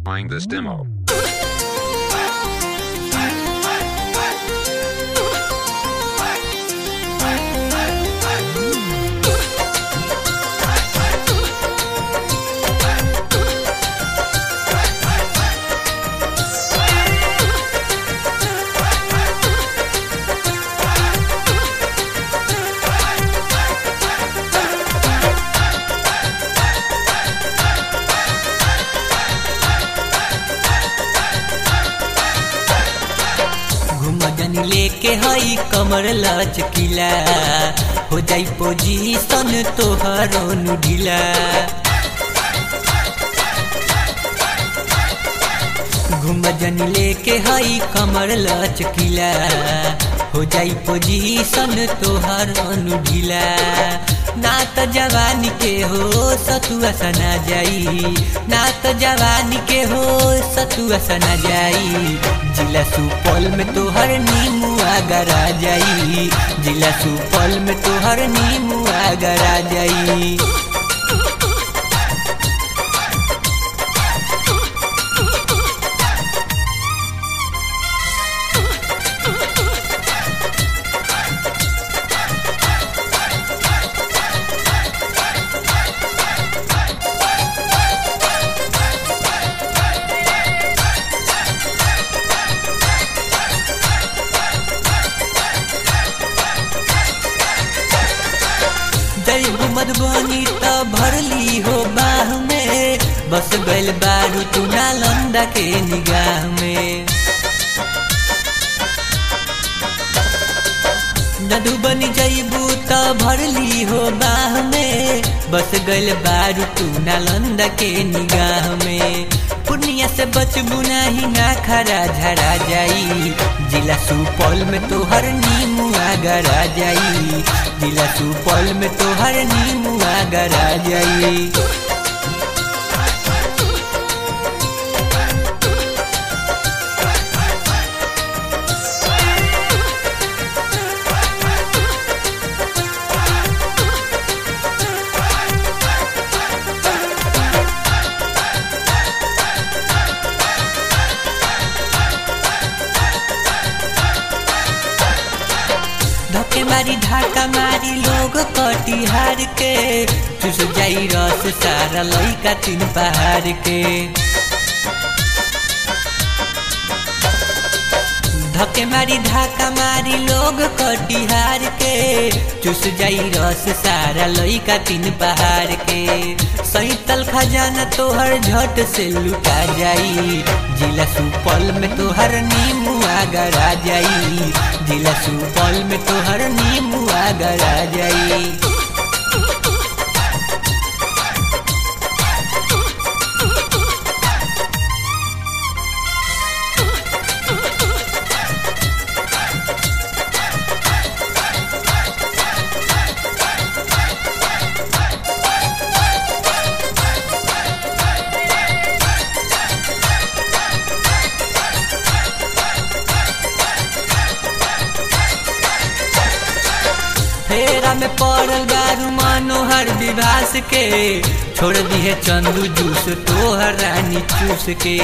Find this demo. घुमजन लेके हई कमर लचकीला हो जाई पोजीशन तोहरो नु ढीला घुमजन लेके हई कमर लचकीला हो जाई पोजीशन तोहरो नु ढीला ना त जवानी के हो सतुआ सना जाई ना त जवानी के हो सतुआ सना जाई जिला सुपौल में तोहर नीमुआ गरा जाई जिला सुपौल में तोहर नीमुआ गरा जाई जयबू मधुबनी त भरली हो बाह में बस गइल बारू तू नालंदा के निगाह में मधुबनी जयबू त भरली हो बाह में बस गइल बारू तू नालंदा के निगाह में पूर्णिया से बचबू नाही ना खरा झरा जाई जिला सुपौल में तोहर नीमुआ गरा जाई जिला सुपौल में तोहर नीमुआ गरा जाई धक्के मारी ढाका मारी लोग कटिहार के चुस जाई रस सारा लइका तीन पहाड़ के धक्के मारी ढाका मारी लोग कटिहार के चुस जाई रस सारा लइका तीन पहाड़ के सैतल खजाना तोहर झट से लुटा जाई जिला सुपौल में तोहर नीमुआ गरा जाई जिला सुपौल में तोहर नीमुआ गरा जाई फेरा में पड़ल बारू मनोहर विभास के छोड़ दिए चंदू जूस तोहर रानी चूस के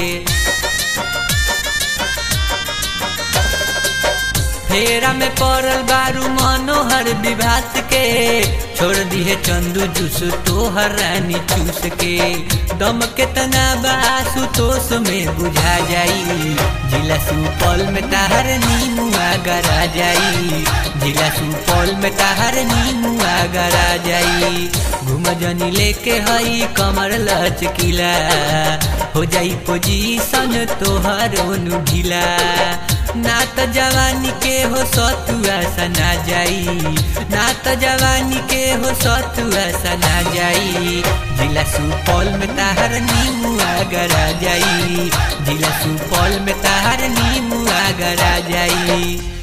फेरा में पड़ल बारू मनोहर विभास के छोड़ दिए चंदू जूस तोहर रानी चूस के दम केतना बासु तोस में बुझा जाई जिला सुपौल में ताहर नीमुआ गरा जाई जिला सुपौल में ताहर नीमुआ गरा जाई घुमजनी लेके हई कमर लचकीला हो जाई पोजीशन तोहर ओनु ढीला ना त जवानी के हो सतुआ सना जाई ना त जवानी के हो सतुआ सना जाई जिला सुपौल में ताहर नीमुआ गरा जाई जिला सुपौल में ताहर नीमुआ गरा जाई